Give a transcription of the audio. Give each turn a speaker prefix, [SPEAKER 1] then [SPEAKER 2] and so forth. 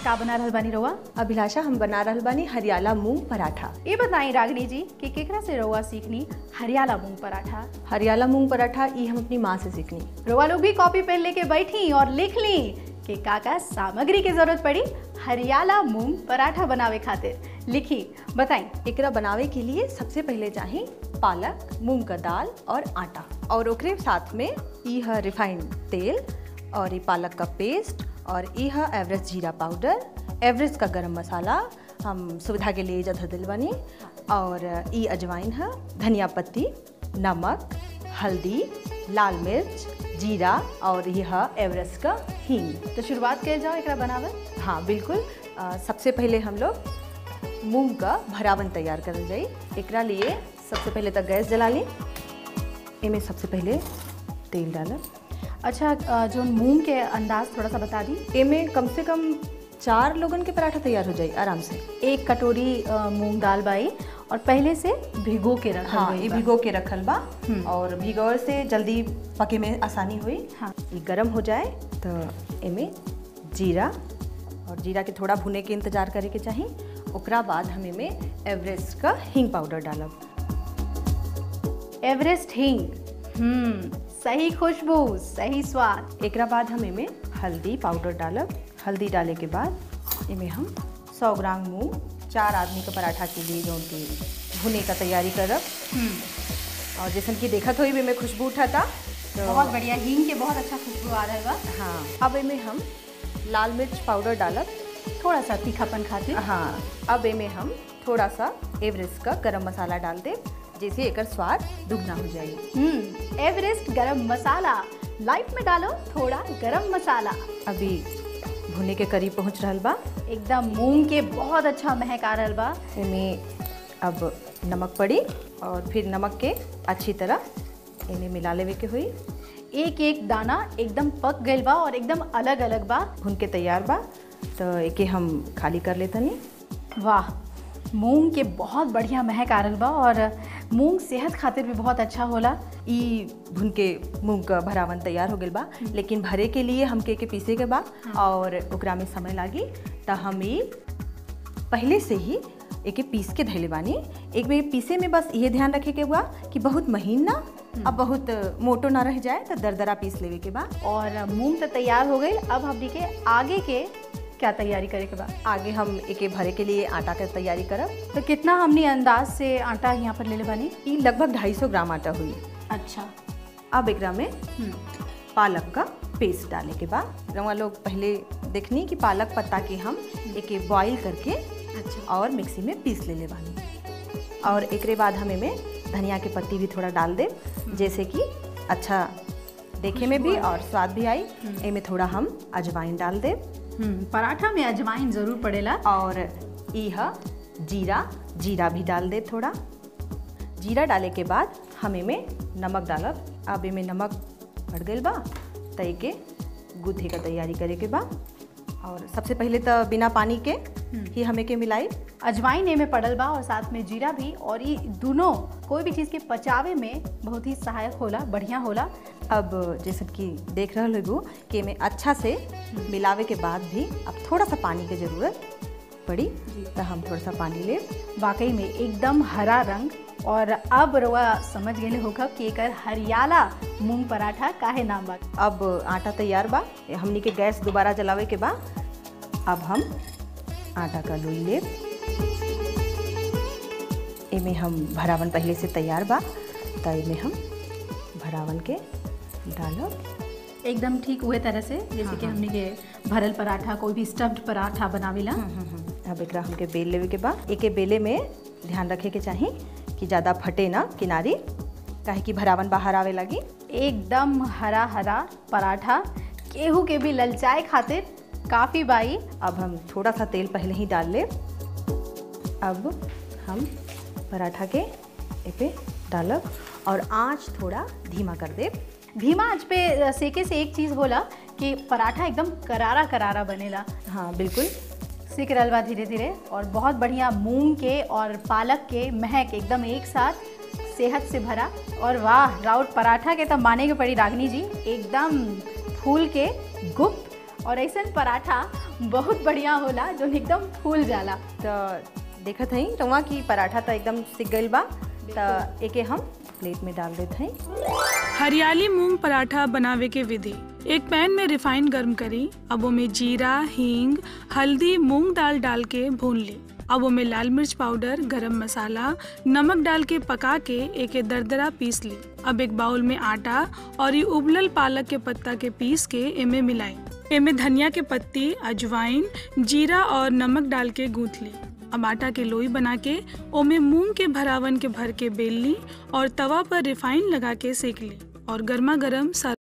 [SPEAKER 1] का बना रहल बानी रउआ
[SPEAKER 2] अभिलाषा हम बना रहल बानी हरियाला मूंग पराठा
[SPEAKER 1] ये बताई रागिनी जी कि केकरा से रउआ सीखनी हरियाला मूंग पराठा
[SPEAKER 2] हरियाला मूंग पराठा ई हम अपनी माँ से सीखनी
[SPEAKER 1] रउआ लोग भी कॉपी पेन लेके बैठी और लिख ली कि का का सामग्री की जरूरत पड़ी हरियाला मूंग पराठा बनावे खातिर लिखी बताई
[SPEAKER 2] एकरा बनावे के लिए सबसे पहले चाही पालक मूंग का दाल और आटा और ओकरे साथ में ई है रिफाइंड तेल और ई पालक का पेस्ट और ई है एवरेस्ट जीरा पाउडर एवरेस्ट का गरम मसाला हम सुविधा के लिए जगह दिल बनी और ई अजवाइन है धनिया पत्ती नमक हल्दी लाल मिर्च जीरा और यह है एवरेस्ट का हींग
[SPEAKER 1] तो शुरुआत कर जाओ एकरा बनावे
[SPEAKER 2] हाँ बिल्कुल अ, सबसे पहले हम लोग मूंग का भरावन तैयार करल जाई एकरा लिए सबसे पहले तो गैस जला ली एमे सबसे पहले तेल डालब
[SPEAKER 1] अच्छा अ, जो मूंग के अंदाज थोड़ा सा बता दी
[SPEAKER 2] एमे कम से कम चार लोगन के पराठा तैयार हो जाई आराम से
[SPEAKER 1] एक कटोरी अ, मूंग दाल बाई और पहले से भिगो के रखल
[SPEAKER 2] हाँ
[SPEAKER 1] गइल
[SPEAKER 2] ये
[SPEAKER 1] बा।
[SPEAKER 2] भिगो के रखल बा
[SPEAKER 1] हम्म।
[SPEAKER 2] और भिगोर से जल्दी पके में आसानी हुई
[SPEAKER 1] हाँ।
[SPEAKER 2] ये गरम हो जाए तो एमे जीरा और जीरा के थोड़ा भुने के इंतजार करे के चाही ओकरा बाद हम एमे एवरेस्ट का हींग पाउडर डालब
[SPEAKER 1] एवरेस्ट हिंग हम्म सही खुशबू सही स्वाद
[SPEAKER 2] एकरा बाद हम एमे हल्दी पाउडर डालब हल्दी डाले के बाद एमे हम 100 ग्राम मूंग चार आदमी का पराठा के लिए जो कि भुने का तैयारी करब
[SPEAKER 1] हम्म
[SPEAKER 2] और जैसन कि देखत हुई भी में खुशबू उठाता तो
[SPEAKER 1] बहुत बढ़िया हींग के बहुत अच्छा खुशबू आ रहा है
[SPEAKER 2] हाँ अब एमे हम लाल मिर्च पाउडर डालब
[SPEAKER 1] थोड़ा सा तीखापन खातिर
[SPEAKER 2] हाँ अब एमे हम थोड़ा सा एवरेस्ट का गरम मसाला डाल दे जैसे एकर स्वाद दुगना हो जाए
[SPEAKER 1] हम्म एवरेस्ट गरम मसाला लाइफ में डालो थोड़ा गरम मसाला
[SPEAKER 2] अभी भुने के करीब पहुंच रहल बा
[SPEAKER 1] एकदम मूंग के बहुत अच्छा महक आ रहल बा
[SPEAKER 2] एमे अब नमक पड़ी और फिर नमक के अच्छी तरह इन्हें मिला लेवे के हुई
[SPEAKER 1] एक एक दाना एकदम पक गइल बा और एकदम अलग अलग बा
[SPEAKER 2] भुन के तैयार बा तो एके हम खाली कर लेतनी
[SPEAKER 1] वाह मूंग के बहुत बढ़िया महक आ रहल बा और मूंग सेहत खातिर भी बहुत अच्छा होला
[SPEAKER 2] ई भुन के मूंग का भरावन तैयार हो गइल बा लेकिन भरे के लिए हमके के पीसे के बा और ओकरा में समय लागी तो हम ई पहले से ही एके पीस के धैले बानी एक बेर पीसे में बस ये ध्यान रखे के बा कि बहुत महीन ना अब बहुत मोटो ना रह जाए तो दरदरा पीस लेवे के बा
[SPEAKER 1] और मूंग तो तैयार हो गई अब हमनी के आगे के क्या तैयारी करे के बा
[SPEAKER 2] आगे हम एके भरे के लिए आटा के तैयारी करब
[SPEAKER 1] तो कितना हमनी अंदाज से आटा यहाँ पर ले ले बानी
[SPEAKER 2] ई लगभग 250 ग्राम आटा हुई
[SPEAKER 1] अच्छा
[SPEAKER 2] अब एकरा में पालक का पेस्ट डाले के बाद रवा लोग पहले देखनी कि पालक पत्ता के हम एके बॉईल करके
[SPEAKER 1] अच्छा
[SPEAKER 2] और मिक्सी में पीस ले ले बानी और एकरे बाद हम एमे धनिया के पत्ती भी थोड़ा डाल दे जैसे कि अच्छा देखे में भी और स्वाद भी आई एमे थोड़ा हम अजवाइन डाल दे
[SPEAKER 1] हम्म पराठा में अजवाइन जरूर पड़ेला
[SPEAKER 2] और ई है जीरा जीरा भी डाल दे थोड़ा जीरा डाले के बाद हम एमे नमक डालब अब एमे नमक बढ़ गइल बा त एके गूथे का तैयारी करे के बा और सबसे पहले तो बिना पानी के ही हमें के मिलाई
[SPEAKER 1] अजवाइन एमे पड़ल बा और साथ में जीरा भी और ये दोनों कोई भी चीज़ के पचावे में बहुत ही सहायक होला बढ़िया होला
[SPEAKER 2] अब जैसे कि देख रहे लोगो कि एमे अच्छा से मिलावे के बाद भी अब थोड़ा सा पानी की ज़रूरत पड़ी तो हम थोड़ा सा पानी ले
[SPEAKER 1] वाकई में एकदम हरा रंग और अब रवा समझ गए होगा कि एकर हरियाला मूंग पराठा काहे नाम बा
[SPEAKER 2] अब आटा तैयार बा हमनी के गैस दोबारा जलावे के बा अब हम आटा का लोई ले एमे हम भरावन पहले से तैयार बा तो एमे हम भरावन के डालब
[SPEAKER 1] एकदम ठीक हुए तरह से जैसे कि हमने के भरल पराठा कोई भी स्टफ्ड पराठा बनावेला
[SPEAKER 2] अब एकरा हमके बेल लेवे के बा एके बेले में ध्यान रखे के चाही कि ज़्यादा फटे ना किनारी काहे कि भरावन बाहर आवे लगी
[SPEAKER 1] एकदम हरा हरा पराठा केहू के भी ललचाए खातिर काफ़ी बाई
[SPEAKER 2] अब हम थोड़ा सा तेल पहले ही डाल ले अब हम पराठा के ए पे डालब और आँच थोड़ा धीमा कर दे
[SPEAKER 1] धीमा आंच पे सेके से एक चीज़ होला कि पराठा एकदम करारा करारा बनेला
[SPEAKER 2] हाँ बिल्कुल
[SPEAKER 1] सीख रहल बा धीरे धीरे और बहुत बढ़िया मूंग के और पालक के महक एकदम एक साथ सेहत से भरा और वाह राउत पराठा के तो माने के पड़ी रागनी जी एकदम फूल के गुप्त और ऐसा पराठा बहुत बढ़िया होला जो एकदम फूल जाला
[SPEAKER 2] तो देखत हई रवा की पराठा तो एकदम सिक गईल बा तो एके हम प्लेट में डाल देते हई
[SPEAKER 3] हरियाली मूंग पराठा बनावे के विधि एक पैन में रिफाइन गर्म करी अब में जीरा हींग हल्दी मूंग दाल डाल के भून ली अब में लाल मिर्च पाउडर गरम मसाला नमक डाल के पका के एक दरदरा पीस ली अब एक बाउल में आटा और ये उबलल पालक के पत्ता के पीस के एमे मिलाई एमे धनिया के पत्ती अजवाइन जीरा और नमक डाल के गूंथ ली अब आटा के लोई बना के ओमे मूंग के भरावन के भर के बेल ली और तवा पर रिफाइन लगा के सेक ली और गर्मा गर्म सर्व